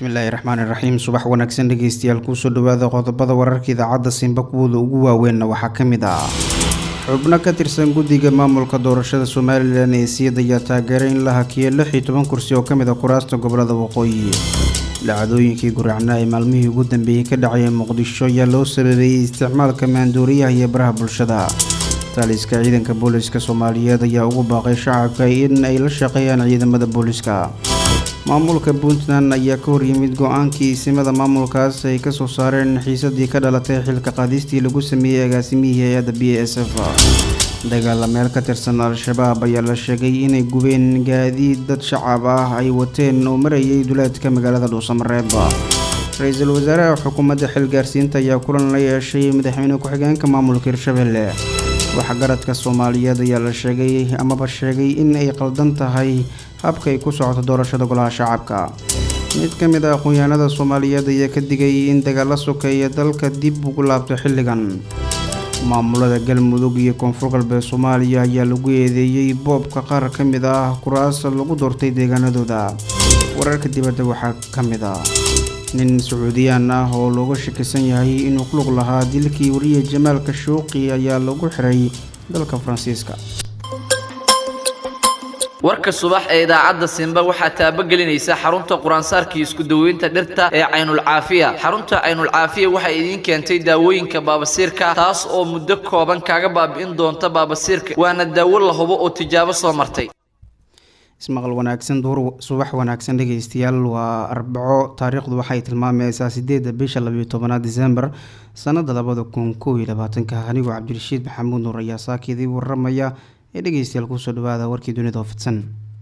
bismillaahi raxmaani raxiim subax wanaagsan dhegeystayaal kusoo dhawaada qodobada wararka idaacadda simba kuwooda ugu waaweynna waxaa ka mid ah xubno ka tirsan guddiga maamulka doorashada somalilan ee siyad ayaa taageeray in la hakiyo lix iyo toban kursi oo ka mid a kuraasta gobolada waqooyi dhacdooyinkii guracnaa ee maalmihii ugu dambeeyey ka dhacaya muqdisho ayaa loo sababeeyey isticmaalka maandooriyaha iyo baraha bulshada taliska ciidanka booliska soomaaliyeed ayaa ugu baaqay shacabka in ay la shaqeeyaan ciidamada booliska maamulka puntland ayaa ka horyimid go-aankii isimada maamulkaas ay kasoo saareen xiisadii ka dhalatay xilka qaadistii lagu sameeyey agaasimihii hay-adda b s f dagaalameel ka tirsan al-shabaab ayaa la sheegay inay gubeen gaadiid dad shacab ah ay wateen oo marayay duleedka magaalada dhuusamareeb ra-iisul wasaaraha xukuumadda xilgaarsiinta ayaa kulan la yeeshay madaxweyne ku-xigeenka maamulka hirshabelle waxgaradka soomaaliyeed ayaa la sheegay amaba sheegay in ay qaldan tahay habka ay ku socoto doorashada golaha shacabka mid ka mid a aqoon-yahanada soomaaliyeed ayaa ka digay in dagaalla sokeeya dalka dib ugu laabto xilligan maamulada galmudug iyo koonfur galbeed soomaaliya ayaa lagu eedeeyey boobka qaar ka mid ah kuraas lagu doortay deegaanadooda wararka dibadda waxaa ka mid ah nin sacuudiyaan ah oo looga shakisan yahay inuu ku lug lahaa dilkii wariye jamaal kashuuqi ayaa lagu xiray dalka faransiiska warka subax ee idaacadda simba waxaa taabagelinaysa xarunta quraansaarkii isku daweynta dhirta ee caynulcaafiya xarunta caynulcaafiya waxay idiin keentay daawooyinka baabasiirka taas oo muddo kooban kaaga baabi'in doonta baabasiirka waana daawo la hubo oo tijaabo soo martay ismaqal wanaagsan duur subax wanaagsan dhegeystayaal waa arbaco taariikhdu waxay tilmaamaysaa sideedda bisha labayo tobanaad disembar sanada labada kun kow iyo labaatanka anigoo cabdirashiid maxamuud nuur ayaa saakidii waramaya ee dhegeystayaal kusoo dhawaada warkii dunida oo fidsan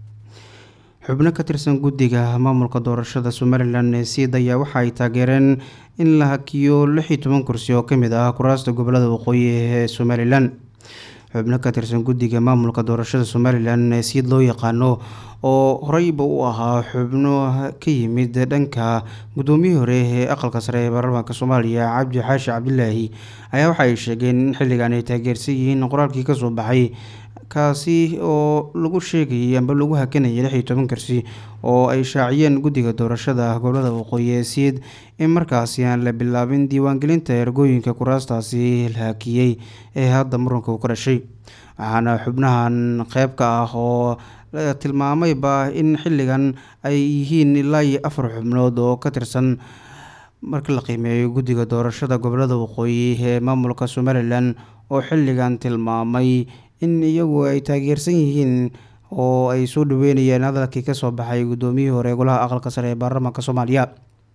xubno ka tirsan guddiga maamulka doorashada somalilan ee siid ayaa waxa ay taageereen in la hakiyo lix iyo toban kursi oo kamid ah kuraasta gobolada waqooyi ee somalilan xubno ka tirsan guddiga maamulka doorashada somalilan ee siid loo yaqaano oo horeyba u ahaa xubno ka yimid dhanka guddoomiyihii hore ee aqalka sare ee baarlamaanka soomaaliya cabdi xaashi cabdilaahi ayaa waxa ay sheegeen in xilligan ay taageersan yihiin qoraalkii kasoo baxay kaasi oo lagu sheegayay amba lagu hakanayay lix iyo toban kursi oo ay shaaciyeen guddiga doorashada gobolada waqooyi ee siid in markaasi aan la bilaabin diiwaangelinta ergooyinka kuraastaasi la hakiyey ee hadda muranka uu ka dhashay waxaana xubnahan qeyb ka ah oo tilmaamayba in xilligan ay yihiin ilaa iyo afar xubnood oo ka tirsan marka la qiimeeyo guddiga doorashada gobolada waqooyi ee maamulka somalilan oo xilligan tilmaamay in iyagu ay taageersan yihiin oo ay soo dhaweynayeen hadalkii kasoo baxay guddoomiyihii hore golaha aqalka sare ee baarlamaanka soomaaliya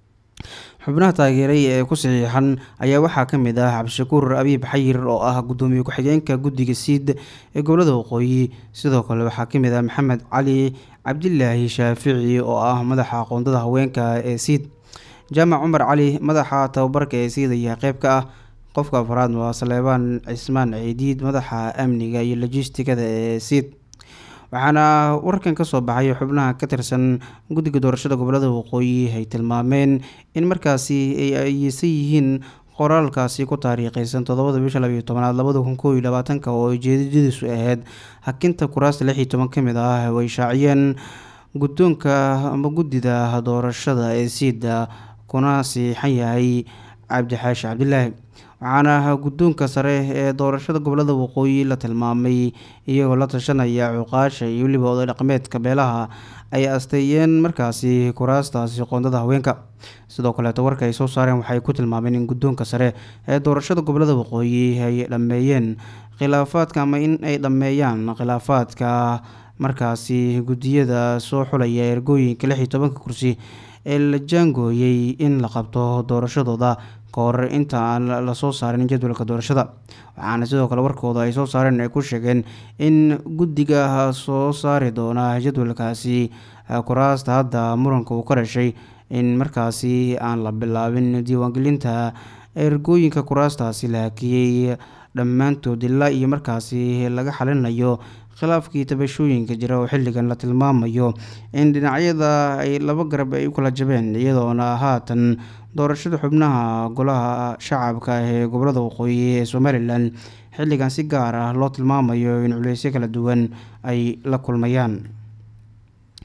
xubnaha taageeray ee ku saxiixan ayaa waxaa ka mid ah cabdishakuur abiib xayir oo ah guddoomiye ku-xigeenka guddiga siid ee gobolada waqooyi sidoo kale waxaa ka mid ah maxamed cali cabdilaahi shaafici oo ah madaxa aqoondada haweenka ee siid jaamac cumar cali madaxa tababarka ee siid ayaa qeyb ka ah qofka afraad waa saleebaan cismaan ciidiid madaxa amniga iyo logistikada ee siid waxaana warkan kasoo baxay xubnaha ka tirsan guddiga doorashada gobolada waqooyi ay tilmaameen in markaasi ay ayeysan yihiin qoraalkaasi ku taariikheysan toddobada bisha labayo tobanaad labada kun koob iyo labaatanka oo ujeedadiisu ahayd hakinta kuraasta lix iyo toban ka mid ah oo ay shaaciyeen guddoonka ama guddida doorashada ee siida kuna siixan yahay cabdixaashi cabdilaahi waxaana guddoonka sare ee doorashada gobolada waqooyi la tilmaamay iyagoo la tashanaya cuqaasha iyo weliba oday dhaqameedka beelaha ay asteeyeen markaasi kuraastaasi qoondada haweenka sidoo kaleeto warka ay soo saareen waxay ku tilmaameen in guddoonka sare ee doorashada gobolada waqooyi ay dhammeeyeen khilaafaadka ama in ay dhammeeyaan khilaafaadka markaasi guddiyada soo xulaya ergooyinka lix iyo tobanka kursi ee la jaangooyey in la qabto doorashadooda kahor inta aan lasoo saarin jadwalka doorashada waxaana sidoo kale warkooda ay soo saareen ay ku sheegeen in guddiga soo saari doona jadwalkaasi kuraasta hadda muranka uu ka dhashay in markaasi aan la bilaabin diiwaangelinta ergooyinka kuraastaasi la hakiyey dhammaantood ilaa iyo markaasi laga xalinayo khilaafkii tabashooyinka jira oo xilligan la tilmaamayo in dhinacyada ay laba garab ay u kala jabeen iyadoona haatan doorashada xubnaha golaha shacabka ee gobolada waqooyi ee somalilan xilligan si gaar ah loo tilmaamayo in culeysyo kala duwan ay la kulmayaan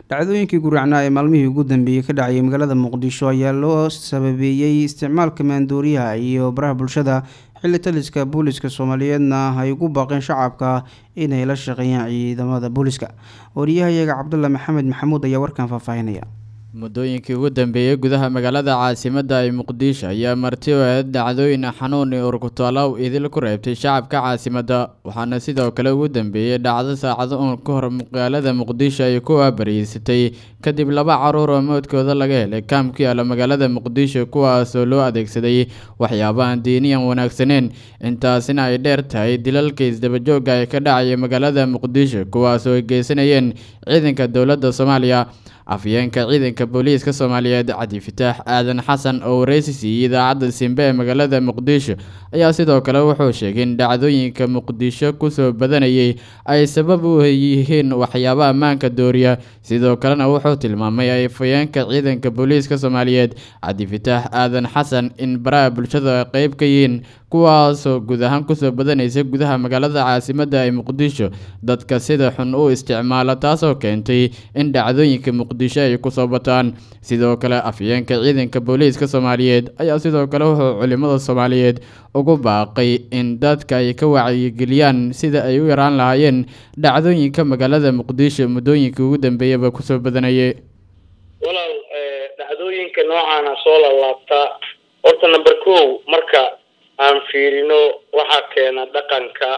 dhacdooyinkii guracnaa ee maalmihii ugu dambeeyey ka dhacayay magaalada muqdisho ayaa loo sababeeyey isticmaalka maandooriyaha iyo baraha bulshada xilli taliska booliska soomaaliyeedna ay ugu baaqeen shacabka inay la shaqeeyaan ciidamada booliska wariyahayaga cabdulla maxamed maxamuud ayaa warkan faahfaahinaya muddooyinkii ugu dambeeyey gudaha magaalada caasimadda ee muqdisho ayaa marti oo eed dhacdooyin xanuun iyo urkutaalow idil ku reebtay shacabka caasimadda waxaana sidoo kale ugu dambeeyey dhacdo saacado uun ka hor magaalada muqdisho ay ku aabariyeysatay kadib laba caruur oo moodkooda laga helay kaam ku yaala magaalada muqdisho kuwaasoo loo adeegsaday waxyaabahan diiniyan wanaagsaneen intaasina ay dheer tahay dilalka isdabajooga ee ka dhacaya magaalada muqdisho kuwaasoo ay geysanayeen ciidanka dowladda soomaaliya afyeenka ciidanka booliiska soomaaliyeed cabdi fataax aadan xasan oo wareysi siiyey idaacadda simbe ee magaalada muqdisho ayaa sidoo kale wuxuu sheegay in dhacdooyinka muqdisho kusoo badanayay ay sabab u yihiin waxyaaba ammaanka dooriya sidoo kalena wuxuu tilmaamay afyeenka ciidanka booliiska soomaaliyeed cabdi fataax aadan xasan in baraha bulshada ay qeyb ka yihiin kuwaasoo guud ahaan kusoo badanaysa gudaha magaalada caasimadda ee muqdisho dadka sida xun u isticmaala taasoo keentay in dhacdooyinka muqdisho ay kusoo bataan sidoo kale afyeenka ciidanka booliiska soomaaliyeed ayaa sidoo kale wuxuu culimada soomaaliyeed ugu baaqay in dadka ay ka wacyigeliyaan sida ay u yaraan lahaayeen dhacdooyinka magaalada muqdisho muddooyinkii ugu dambeeyaba kusoo badanayay walaal dhacdooyinka noocaana soo lalaabtaa horta number ko marka aan fiirino waxaa keena dhaqanka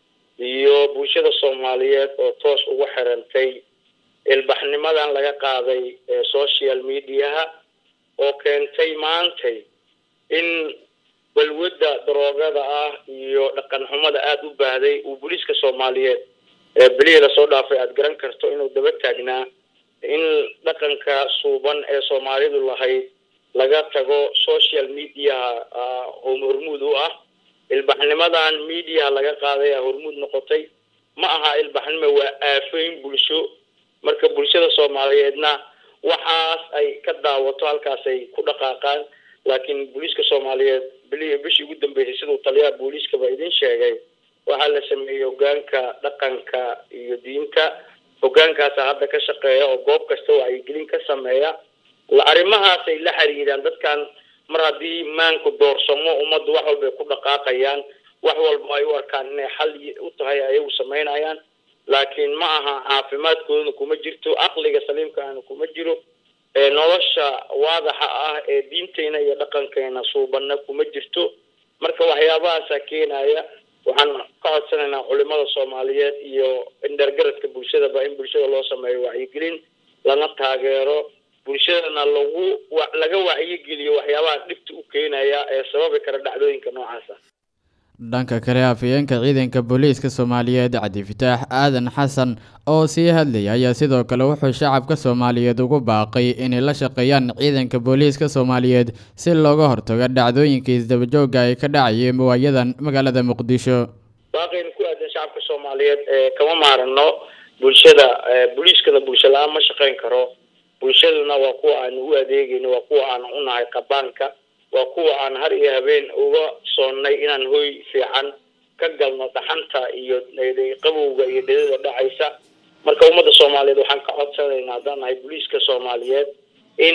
iyo bulshada soomaaliyeed oo toos ugu xirantay ilbaxnimadan laga qaaday social mediaha oo keentay maantay in balwadda daroogada ah iyo dhaqan xumada aada u baahday uu booliiska soomaaliyeed belihii lasoo dhaafay aada garan karto inuu daba taagnaa in dhaqanka suuban ee soomaalidu lahayd laga tago social mediaha hormuud u ah ilbaxnimadan mediaha laga qaaday a hormuud noqotay ma aha ilbaxnimo waa aafeyn bulsho marka bulshada soomaaliyeedna waxaas ay ka daawato halkaas ay ku dhaqaaqaan laakiin booliiska soomaaliyeed bili bishii ugu dambeysay siduu taliyaha booliiskaba idin sheegay waxaa la sameeyey hogaanka dhaqanka iyo diinta hogaankaasa hadda ka shaqeeya oo goob kasta wacyigelin ka sameeya arrimahaasay la xiriiraan dadkan mar haddii maanku doorsamo ummaddu wax walba ay ku dhaqaaqayaan wax walba ay u arkaan inay xal u tahay ayagu samaynayaan laakiin ma aha caafimaadkoodana kuma jirto aqliga saliimkaana kuma jiro nolosha waadaxa ah ee diinteyna iyo dhaqankeena suubanna kuma jirto marka waxyaabahaasa keenaya waxaan ka codsanaynaa culimada soomaaliyeed iyo indhergaradka bulshadaba in bulshada loo sameeyo wacyigelin lana taageero bulshadana lagu laga wacyigeliyo waxyaabaha dhibta u keenaya ee sababi kara dhacdooyinka noocaasa dhanka kale afhayeenka ciidanka booliiska soomaaliyeed cabdi fataax aadan xasan oo sii hadlaya ayaa sidoo kale wuxuu shacabka soomaaliyeed ugu baaqay inay la shaqeeyaan ciidanka booliiska soomaaliyeed si looga hortago dhacdooyinka isdabajooga ay ka dhacayeen waayadan magaalada muqdisho baaqaynu ku aadan shacabka soomaaliyeed kama maarano bulshada booliiskana bulsho la-aan ma shaqeyn karo bulshaduna waa kuwa aanu u adeegayno waa kuwa aanu u nahay qabaanka waa kuwa aan har iyo habeen uga soonnay inaan hoy fiican ka galno dhaxanta iyo qabowga iyo dhedada dhacaysa marka ummadda soomaaliyeed waxaan ka codsanaynaa haddaan nahay booliiska soomaaliyeed in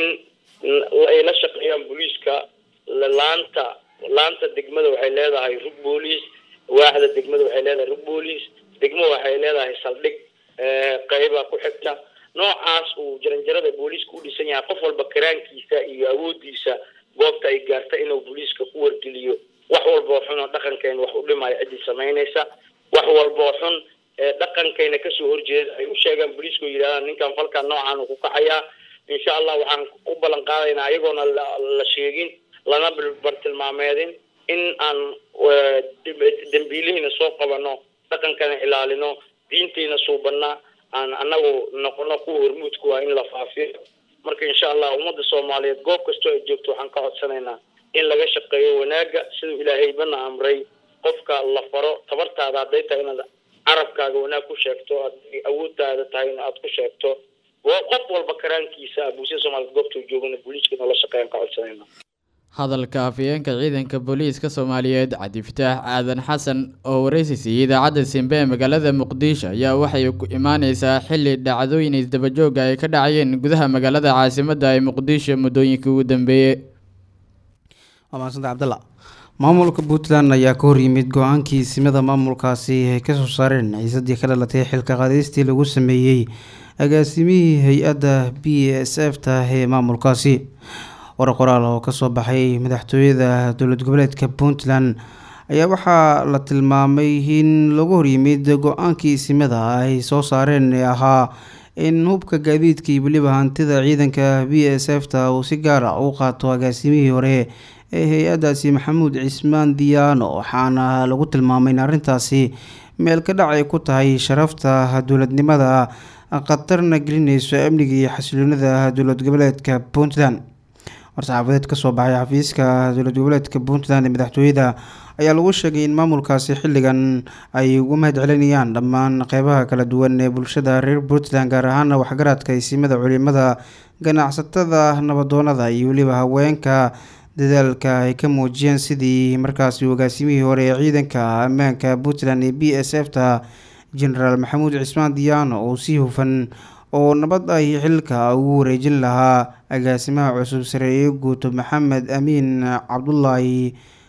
ay la shaqeeyaan booliiska laanta laanta degmada waxay leedahay rug booliis waaxda degmada waxay leedahay rug booliis degmo waxay leedahay saldhig qeyba ku xigta noocaas uu jaranjarada booliiska u dhisan yahay qof walba karaankiisa iyo awoodiisa goobta ay gaarta inuu booliiska ku wargeliyo wax walboo xun oo dhaqankeena wax u dhimaya ciddii samaynaysa wax walboo xun ee dhaqankayna kasoo horjeeda ay u sheegaan booliisku yidhahdaan ninkan falkan noocaan uu ku kacayaa insha allah waxaan u ballan qaadaynaa ayagoona la sheegin lana bartilmaameedin in aan dembiilihiina soo qabano dhaqankana ilaalino diintiina suubanna aan anagu noqono kuwa hormuudku ah in la faafiyo marka insha allah ummadda soomaaliyeed goob kastoo ay joogto waxaan ka codsanaynaa in laga shaqeeyo wanaaga siduu ilaahaybana amray qofka la faro tabartaada hadday tahay inaad carabkaaga wanaag ku sheegto hadday awooddaada tahay in aad ku sheegto qof walba karaankiisa bulshada soomaliyeed goobtuu joogana booliiska noola shaqeeyaan ka codsanayna hadalka afhayeenka ciidanka booliiska soomaaliyeed cabdifataax aadan xasan oo wareysi siiyey idaacadda simbe ee magaalada muqdisho ayaa waxay ku imaaneysaa xili dhacdooyin isdabajooga ay ka dhacayeen gudaha magaalada caasimadda ee muqdisho muddooyinkii ugu dambeeyey waa mahadsanta cabdalla maamulka puntland ayaa ka horyimid go-aankii simada maamulkaasi ay kasoo saareen xiisadii ka dhalatay xilka qaadistii lagu sameeyey agaasimihii hay-adda b s f ta ee maamulkaasi war qoraal oo kasoo baxay madaxtooyada dowlad goboleedka puntland ayaa waxaa la tilmaamay in lagu horyimid go-aankii simada ay soo saareen ee ahaa in hubka gaadiidka iyo weliba hantida ciidanka b s f ta uu si gaar ah u qaato agaasimihii hore ee hay-adaasi maxamuud cismaan diyaano waxaana lagu tilmaamay in arrintaasi meel ka dhac ay ku tahay sharafta dowladnimada khatarna gelineyso amniga iyo xasiloonida dowlad goboleedka puntland war-saxaafadeed kasoo baxay xafiiska dowlad goboleedka puntland ee madaxtooyada ayaa lagu sheegay in maamulkaasi xilligan ay ugu mahad celinayaan dhammaan qeybaha kala duwan ee bulshada reer puntland gaar ahaana waxgaradka isimada culimada ganacsatada nabadoonada iyo weliba haweenka dadaalka ay ka muujiyeen sidii markaasi hogaasimihii hore ee ciidanka ammaanka puntland ee b s f ta genaraal maxamuud cismaan diyaano oo si hufan oo nabad ay xilka ugu wareejin lahaa agaasimaha cusub sareeye guuto maxamed amiin cabdulaahi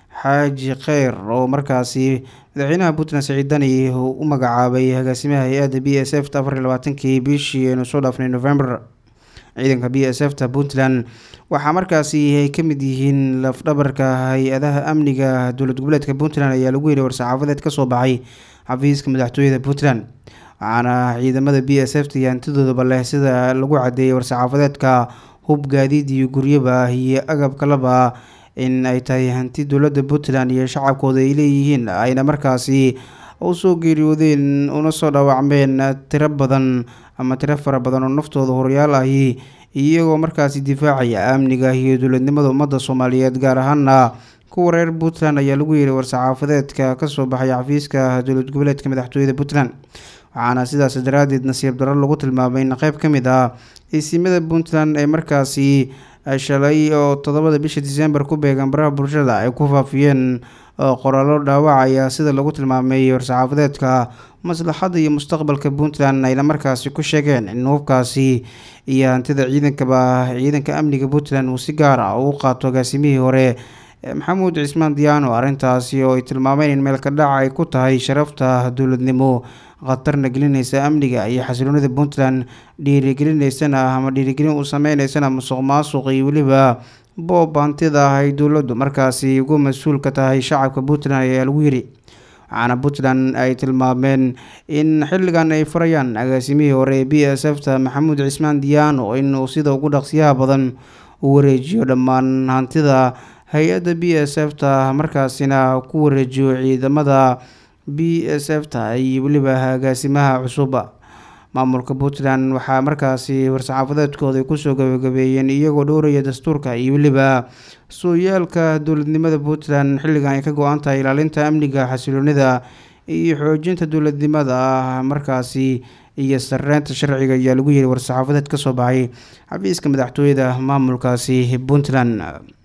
xaaji kheyr oo markaasi madaxweynaha puntland saciidani u magacaabay agaasimaha hay-adda b s f ta afar iyo labaatankii bishii aynu soo dhaafnay november ciidanka b s f ta puntland waxaa markaasi ay ka mid yihiin lafdhabarka hay-adaha amniga dowlad goboleedka puntland ayaa lagu yidhi war-saxaafadeed kasoo baxay xafiiska madaxtooyada puntland waxaana ciidamada b s f ta iyo hantidoodaba leh sida lagu cadeeyay war-saxaafadeedka hub gaadiid iyo guryaba iyo agab kalaba in ay tahay hanti dowladda puntland iyo shacabkooda ay leeyihiin ayna markaasi usoo geeriyoodeen una soo dhaawacmeen tiro badan ama tiro fara badan oo naftooda horyaal ahi iyagoo markaasi difaacaya amniga iyo dowladnimada ummadda soomaaliyeed gaar ahaana kuwa reer puntland ayaa lagu yihi war-saxaafadeedka kasoo baxay xafiiska dowlad goboleedka madaxtooyada puntland waxaana sidaas daraadeed nasiib daro lagu tilmaamay in qeyb ka mid ah isimada puntland ee markaasi shalay oo toddobada bisha disembar ku beegan baraha bulshada ay ku faafiyeen qoraallo dhaawacaya sida lagu tilmaamay war-saxaafadeedka maslaxadda iyo mustaqbalka puntland ayna markaasi ku sheegeen in hubkaasi iyo hantida ciidankaba ciidanka amniga puntland uu si gaar ah uu qaato agaasimihii hore maxamuud cismaan diyaano arrintaasi oo ay tilmaameen in meelka dhac ay ku tahay sharafta dowladnimo khatarna gelineysa amniga iyo xasiloonida puntland dhiirigelineysana ama dhiirigelin uu sameyneysana musuq maasuq iyo weliba boob hantida ay dowladdu markaasi ugu mas-uulka tahay shacabka puntland ayaa lagu yiri waxaana puntland ay tilmaameen in xilligan ay furayaan agaasimihii hore ee b s f ta maxamuud cismaan diyaano inuu sida ugu dhaqsiyaha badan u wareejiyo dhammaan hantida hay-adda b s f ta markaasina ku wareejiyo ciidamada b s f ta iyo weliba agaasimaha cusuba maamulka puntland waxaa markaasi war-saxaafadeedkooda kusoo gabagabeeyeen iyagoo dhowraya dastuurka iyo weliba sooyaalka dowladnimada puntland xilligan ay ka go-an tahay ilaalinta amniga xasiloonida iyo xoojinta dowladnimada markaasi iyo sareynta sharciga ayaa lagu yiri war-saxaafadeed kasoo baxay xafiiska madaxtooyada maamulkaasi puntland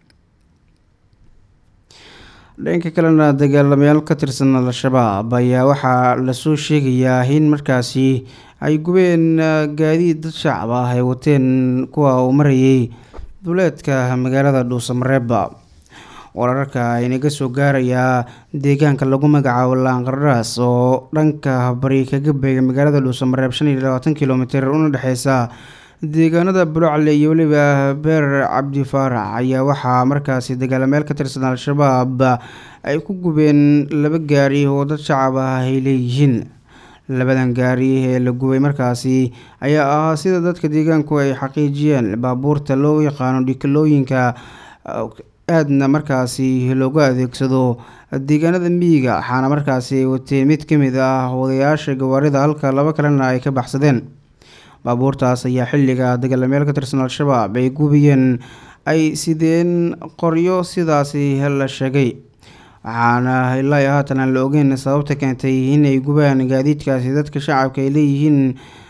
dhanka kalena dagaalamayaal ka tirsan al-shabaab ayaa waxaa lasoo sheegayaa in markaasi ay gubeen gaadiid dad shacab ah ay wateen kuwa uu marayay duleedka magaalada dhuusamareeba wararka aynaga soo gaarayaa deegaanka lagu magacaabo laanqardhaas oo dhanka bari kaga beega magaalada dhuusamareeb shan iyo labaatan kilomitr una dhexeysa deegaanada bulocle iyo weliba beer cabdi faarax ayaa waxaa markaasi dagaalameel ka tirsan al-shabaab ay ku gubeen laba gaari oo dad shacab ah ay leeyihiin labadan gaari ee la gubay markaasi ayaa ahaa sida dadka deegaanku ay xaqiijiyeen baabuurta loo yaqaano dhikalooyinka aadna markaasi loogu adeegsado deegaanada miyiga waxaana markaasi ay wateen mid ka mid ah odayaasha gawaarida halka laba kalena ay ka baxsadeen baabuurtaas ayaa xilliga dagaalameel ka tirsan al-shabaab ay gubiyeen ay sideen qoryo sidaasi la sheegay waxaana ilaa iyo haatan aan la ogeyn sababta keentay inay gubaan gaadiidkaasi dadka shacabka ay leeyihiin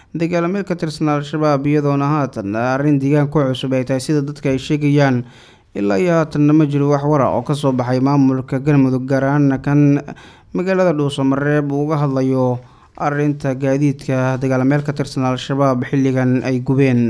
dagaalameel ka tirsan al-shabaab iyadoona haatan arrin deegaan ku cusub ay tahay sida dadka ay sheegayaan ilaa iyo haatanna ma jiro wax wara oo kasoo baxay maamulka galmudug gaar ahaana kan magaalada dhuusamareeb uu uga hadlayo arinta gaadiidka dagaalameel ka tirsan al-shabaab xilligan ay gubeen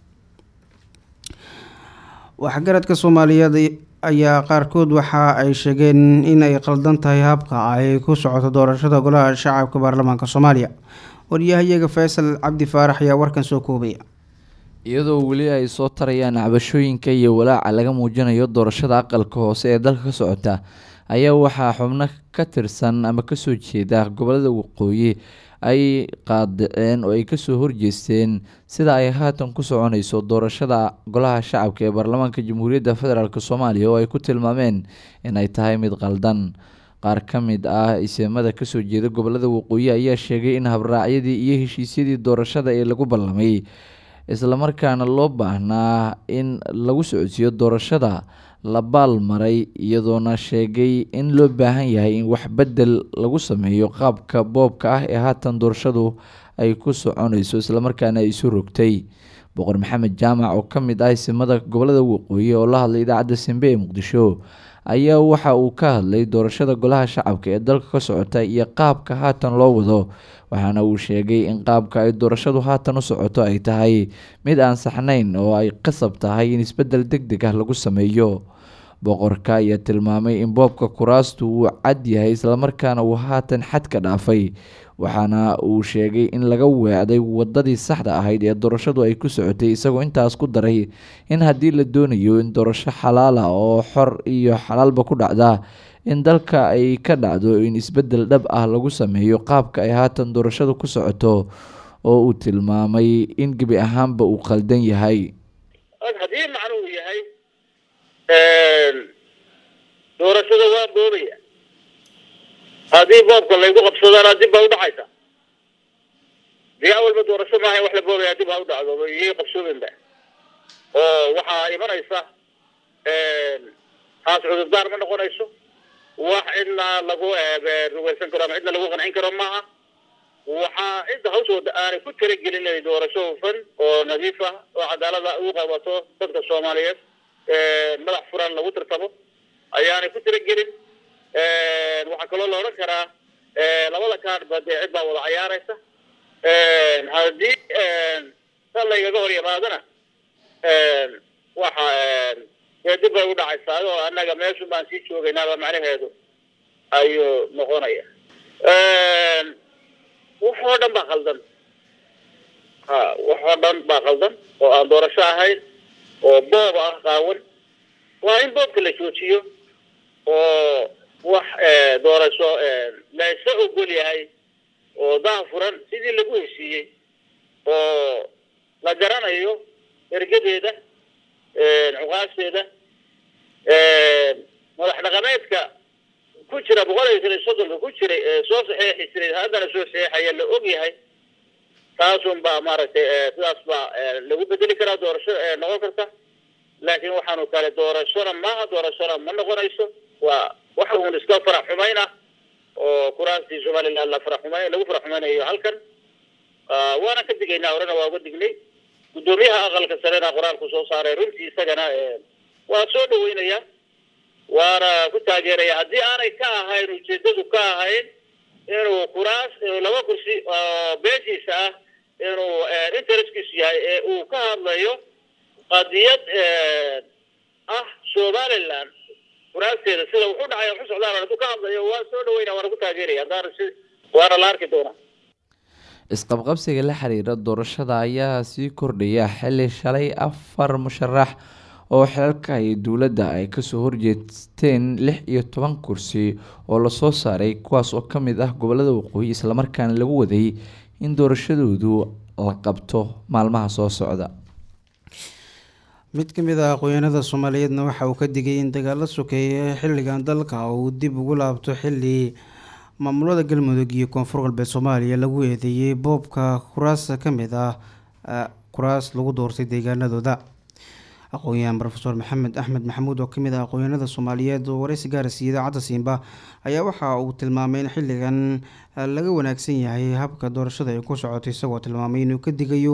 waxgaradka soomaaliyeed ayaa qaarkood waxa ay sheegeen in ay qaldan tahay habka ay ku socoto doorashada golaha shacabka baarlamaanka soomaaliya waryahayaga faysal cabdi faarax ayaa warkan soo koobaya iyadoo weli ay soo tarayaan cabashooyinka iyo walaaca laga muujinayo doorashada aqalka hoose ee dalka ka socota ayaa waxaa xubno ka tirsan ama kasoo jeeda gobolada waqooyi ay qaadaceen oo ay kasoo horjeesteen sida ay haatan ku soconayso doorashada golaha shacabka ee baarlamaanka jamhuuriyadda federaalk soomaaliya oo ay ku tilmaameen inay tahay mid qaldan qaar ka mid ah isimada kasoo jeeda gobolada waqooyi ayaa sheegay in habraacyadii iyo heshiisyadii doorashada ee lagu ballamay islamarkaana loo baahnaa in lagu socodsiiyo doorashada la baalmaray iyadoona sheegay in loo baahan yahay in wax bedel lagu sameeyo qaabka boobka ah ee haatan doorashadu ay ku soconayso islamarkaana ay isu rogtay boqor maxamed jaamac oo ka mid ah isimada gobolada waqooyi oo la hadlay idaacadda simbe ee muqdisho ayaa waxa uu ka hadlay doorashada golaha shacabka ee dalka ka socota iyo qaabka haatan loo wado waxaana uu sheegay in qaabka ay doorashadu haatan u socoto ay tahay mid aan saxnayn oo ay qasab tahay in isbedel deg deg ah lagu sameeyo boqorka ayaa tilmaamay in boobka kuraastu uu cad yahay islamarkaana uu haatan xad ka dhaafay waxaana uu sheegay in laga weecday wadadii saxda ahayd ee doorashadu ay ku socotay isagoo intaas ku daray in haddii la doonayo in doorasho xalaala oo xor iyo xalaalba ku dhacda in dalka ay ka dhacdo in isbedel dhab ah lagu sameeyo qaabka ay haatan doorashadu ku socoto oo uu tilmaamay in gebi ahaanba uu qaldan yahay haddii macnuhu yahay doorashada waa boobaya haddii boobka laygu qabsadana dib baa udhacaysa dee awalba doorasho maaha wax la boobaya dib ha u dhacdo iyay qabsoobenba oo waxaa imanaysa taas cudurdaar ma noqonayso wax cidna lagu ruweysan karo ama cidna lagu qancin karo maaha waxaa cidda hawshooda aanay ku talagelin inay doorasho hufan oo nadiif ah oo cadaalada u qabato dadka soomaaliyeed madax furan lagu tartamo ayaanay ku talagelin waxaa kaloo la odhan karaa labada kaadhba dee cid baa wada cayaaraysa haddii sa laygaga hor yimaadana waxa dee dib bay u dhacaysaa oo annaga meeshun baan sii joogaynaaba macnaheedu ayuu noqonaya wax oo dhan baa qaldan ha wax oo dhan baa qaldan oo aan doorasho ahayn oo boob ah qaawan waa in boobka la joojiyo oo wax doorasho la isla ogol yahay oo daha furan sidii lagu heshiiyey oo la garanayo ergadeeda cuqaasheeda madax dhaqameedka ku jira boqol iyo shan soddonka ku jiray ee soo saxeexi jiray haddana soo saxeexaya la og yahay taasun baa maaragtay sidaas baa lagu bedeli karaa doorasho noqon karta laakiin waxaanu kale doorashona maaha doorashona ma noqonayso waa waxa uun iska farax xumayn ah oo kuraastii somaliland la farax xumayn lagu farax xumaynayo halkan waana ka digaynaa horena waa uga dignay guddoomiyaha aqalka sarena qoraalku soo saaray runtii isagana waa soo dhaweynaya waana ku taageeraya haddii aanay ka ahayn ujeedadu ka ahayn inuu kuraas laba kursi oo beeshiisa ah inuu interestkiisu yahay ee uu ka hadlayo qadiyad ah somaliland kuraasteeda sida wuxuu dhacay wuxu socdaan hadduu ka hadlayo waa soo dhaweyna waana ku taageeraya haddaan si waana la arki doonaa isqabqabsiga la xiriira doorashada ayaa sii kordhaya xili shalay afar musharax oo xilalka ay dowladda ay kasoo horjeesteen lix iyo toban kursi oo lasoo saaray kuwaas oo ka mid ah gobolada waqooyi islamarkaana lagu waday in doorashadoodu la qabto maalmaha soo socda mid ka mid ah aqoonyahanada soomaaliyeedna waxa uu ka digay in dagaalo sokeeye xilligan dalka uu dib ugu laabto xili maamulada galmudug iyo koonfur galbeed soomaaliya lagu eedeeyey boobka kuraas ka mid ah kuraas lagu doortay deegaanadooda aqoon-yahan rofeor maxamed axmed maxamuud oo kamid ah aqoonyahanada soomaaliyeed oo wareysi gaarsiiya idaacadda siimba ayaa waxa uu tilmaamay in xilligan laga wanaagsan yahay habka doorashada ay ku socotay isagoo tilmaamay inuu ka digayo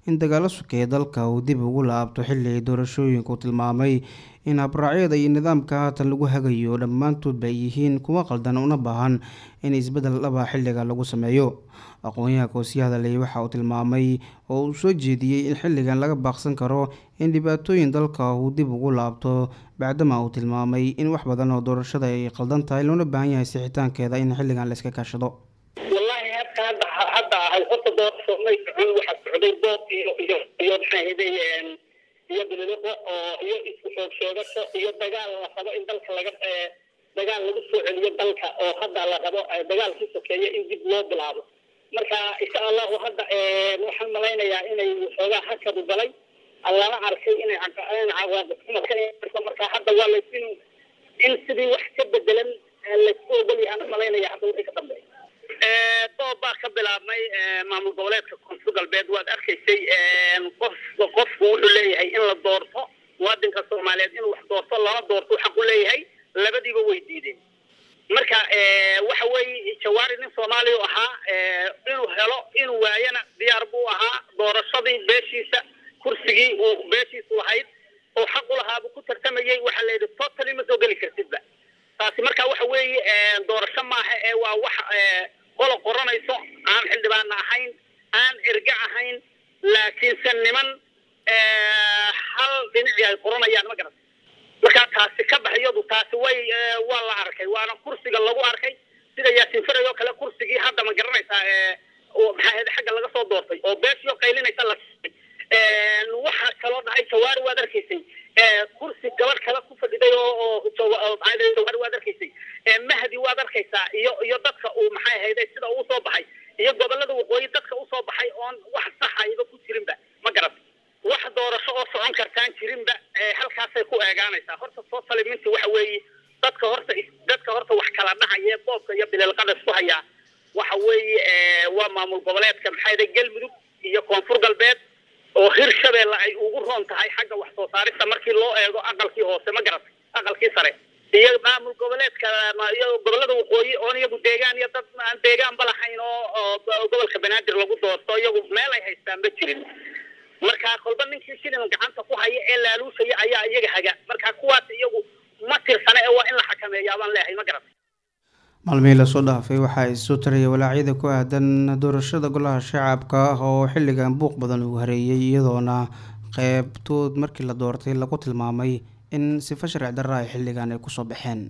in dagaalo sukeeya dalka uu dib ugu laabto xilli ay doorashooyinku tilmaamay in habraacyada iyo nidaamka haatan lagu hagayo dhammaantoodba ay yihiin kuwo qaldan una baahan in isbeddel dhaba xilliga lagu sameeyo aqoon-yahanka oo sii hadalay waxa uu tilmaamay oo uu soo jeediyey in xilligan laga baaqsan karo in dhibaatooyin dalka uu dib ugu laabto bacdama uu tilmaamay in wax badan oo doorashada ay qaldan tahay loona baahan yahay sixitaankeeda in xilligan la iska kaashado wallaahi hadka hadda hadda ahay horta doorasho may socon waxaa socday dood iyo iyo iyo maxaahaday iyo bililiqo oo iyo isku xoog sheegasho iyo dagaal la rabo in dalka laga dagaal lagu soo celiyo dalka oo hadda la rabo dagaalkii sokeeye in dib loo bilaabo marka insha allahu hadda waxaan malaynayaa inay waxoogaa hakadu galay lala arkay inay cawaaqibxuma marka hadda waa lays in in sidii wax ka bedelan laysku ogol yahaan malaynaya hadda wixii ka dambeeya doob baa ka bilaabmay maamul goboleedka koonfur galbeed waad arkaysay qof qofku wuxuu leeyahay in la doorto muwaadinka soomaaliyeed inuu wax doorto lama doorto xaq u leeyahay labadiiba way diideen marka waxa weeye jawaari nin soomaaliya u ahaa inuu helo inuu waayana diyaar buu ahaa doorashadii beeshiisa kursigii uu beeshiisu lahayd oo xaq u lahaa buu ku tartamayey waxaa la yidhi totally ma soo geli kartidba taasi marka waxa weeye doorasho maaha ee waa wax qola qoranayso aan xildhibaana ahayn aan erga ahayn laakiinse niman hal dhinacii ay qoranayaan ma garata marka taasi ka baxyadu taasi way waa la arkay waana kursiga lagu arkay sida yaasin faray oo kale kursigii hadda ma garanaysaa maxaa ahayd xagga laga soo doortay oo beeshio qaylinaysa la waxa kaloo dhacay jawaari waad arkaysay kursi gabadh kale ku fadhiday oo jawaari waad arkaysay mahdi waad arkaysaa iyo iyo dadka uu maxay ahayday sida uu soo baxay iyo gobolada waqooyi dadka usoo baxay oon wax saxayba ku jirinba ma garat wax doorasho oo socon kartaan jirinba halkaasay ku eegaanaysaa horta soo saliminti waxa weeye dadka horta dadka horta wax kala dhahaya boobka iyo bililqada isku hayaa waxa weeye waa maamul goboleedka maxay ahayd galmudug iyo koonfur galbeed oo hirshabeelle ay ugu roon tahay xagga wax soo saarista markii loo eego aqalkii hoose ma garatay aqalkii sare iyo maamul goboleedka iyo gobolada waqooyi oon iyagu deegaan iyo dad aan deegaanba lahayn oo gobolka banaadir lagu doorto iyagu meel ay haystaan ma jirin marka kolba ninkii shilin gacanta ku haya ee laaluushaya ayaa iyaga haga marka kuwaas iyagu ma tirsana ee waa in la xakameeyaa baan leeyahay ma garatay maalmihii lasoo dhaafay waxaa isu taraya walaacyada ku aadan doorashada golaha shacabka ah oo xilligan buuq badan uu hareeyay iyadoona qeybtood markii la doortay lagu tilmaamay in sifa sharci darra ay xilligan ay kusoo baxeen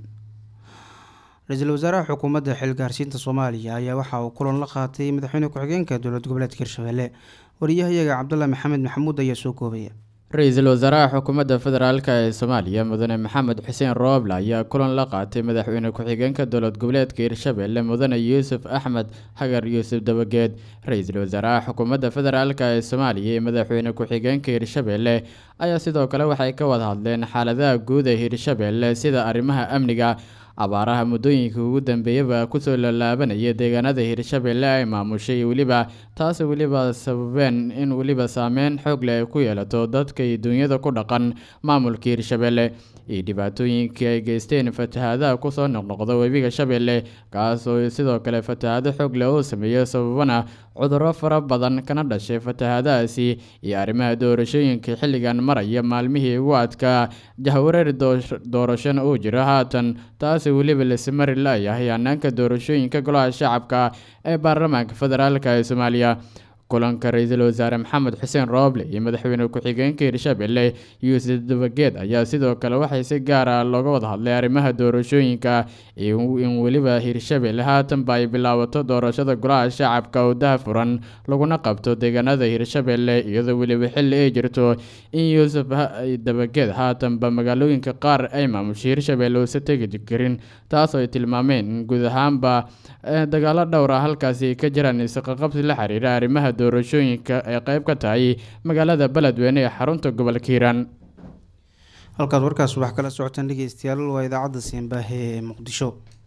ra-iisul wasaaraha xukuumadda xilgaarsiinta soomaaliya ayaa waxa uu kulan la qaatay madaxweyne ku-xigeenka dowlad goboleedka hirshabelle wariyahayaga cabdullah maxamed maxamuud ayaa soo koobaya ra-iisul wasaaraha xukuumadda federaalk ee soomaaliya mudane maxamed xuseen rooble ayaa kulan la qaatay madaxweyne ku-xigeenka dowlad goboleedka hirshabelle mudane yuusuf axmed hagar yuusuf dabageed ra-iisul wasaaraha xukuumadda federaalk ee soomaaliya iyo madaxweyne ku-xigeenka hirshabelle ayaa sidoo kale waxay ka wada hadleen xaaladaha guud ee hirshabelle sida arrimaha amniga abaaraha muddooyinka ugu dambeeyaba kusoo lalaabanaya deegaanada hirshabelle ay maamushay weliba taas weliba sababeen in weliba saameyn xoog leh ay ku yeelato dadka iyo duunyada ku dhaqan maamulka hirshabelle iyo dhibaatooyinkii ay geysteen fatahaadaha kusoo noqnoqda webiga shabeelle kaas oo sidoo kale fatahaado xoog leh uu sameeyo sababana cudurro fara badan kana dhashay fatahaadahaasi iyo arrimaha doorashooyinka xilligan maraya maalmihii ugu adkaa jahwareer doorashona uu jiro haatan taasi weliba lasimari la-yahay hanaanka doorashooyinka golaha shacabka ee baarlamaanka federaalk ee soomaaliya kulanka ra-iisul wasaare maxamed xuseen rooble iyo madaxweyne ku-xigeenka hirshabelle yuusuf dabageed ayaa sidoo kale waxay si gaar ah looga wada hadlay arrimaha doorashooyinka in weliba hirshabelle haatanba ay bilaabato doorashada golaha shacabka oo daha furan laguna qabto deegaanada hirshabelle iyadoo weliba xilli ay jirto in yuusuf dabageed haatanba magaalooyinka qaar ay maamushay hirshabelle uusa tegi karin taas oo ay tilmaameen in guud ahaanba dagaalo dhowr ah halkaasi ay ka jiraan isqaqabsi la xiriira arrimaha doorashooyinka ay qeyb ka tahay magaalada beledweyne ee xarunta gobolka hiiraan halkaad warkaas wax kala socotaan dhegeystayaal waa idaacadda siembaahe ee muqdisho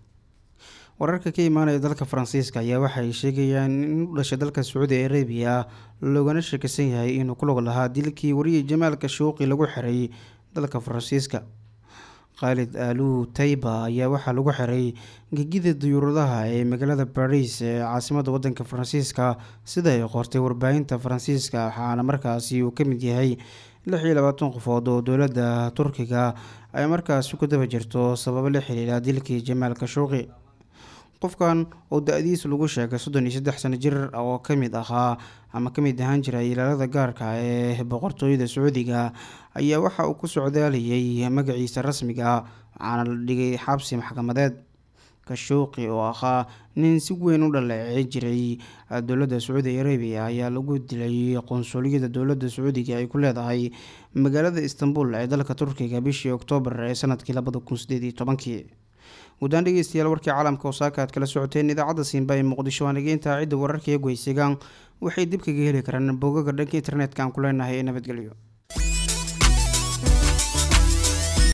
wararka ka imaanaya dalka faransiiska ayaa waxay sheegayaan in u dhashay dalka sacuudi arabiya loogana sheekaysan yahay inuu ku log lahaa dilkii wariyay jamaal kashuuqi lagu xiray dalka faransiiska khaalid aalu tayba ayaa waxaa lagu xiray gegida diyuuradaha ee magaalada baris ee caasimada wadanka faransiiska sida ay qortay warbaahinta faransiiska waxaana markaasi uu ka mid yahay lix iyo labaatan qofood oo dowladda turkiga ay markaasi ku daba jirto sababo la xiriira dilkii jamaal kashuuqi qofkan oo da-diis lagu sheegay soddon iyo saddex sano jir oo kamid ahaa ama kamid ahaan jiray ilaalada gaarka ee boqortooyada sacuudiga ayaa waxa uu ku socdaalayay magaciisa rasmiga waxaana la dhigay xabsi maxkamadeed kashuuqi oo ahaa nin si weyn u dhaleecey jiray dowladda sacuudi arabiya ayaa lagu dilay qonsuliyada dowladda sacuudiga ay ku leedahay magaalada istanbul ee dalka turkiga bishii oktoobar ee sanadkii labada kun sideed iyo tobankii guddaan dhegeystayaal warkii caalamka osaaka aad kala socoteen idaacadda siinba ee muqdisho waan dhegeyintaa cidda wararka iyo goysigaan waxay dib kaga heli karaan boogaga dhanka internetka aan ku leenahay ee nabadgelyo